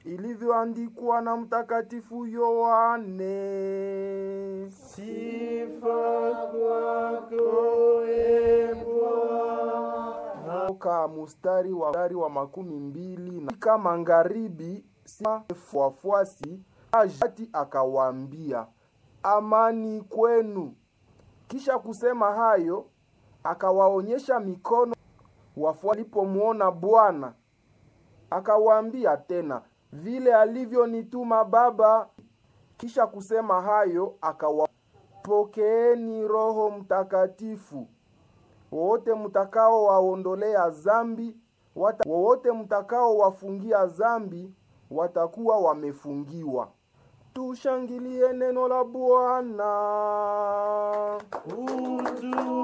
ilivyoandikwa na Mtakatifu Yohane. Sifa kwako e Bwana. Toka mustari wa, mstari wa makumi mbili na katika magharibi wafuasi ajati akawaambia amani kwenu. Kisha kusema hayo akawaonyesha mikono. Wafuasi walipomwona Bwana akawaambia tena vile alivyonituma Baba. Kisha kusema hayo akawapokeeni Roho Mtakatifu wowote mtakao waondolea zambi wata, wowote mtakao wafungia zambi watakuwa wamefungiwa. Tushangilie neno la Bwana. Utu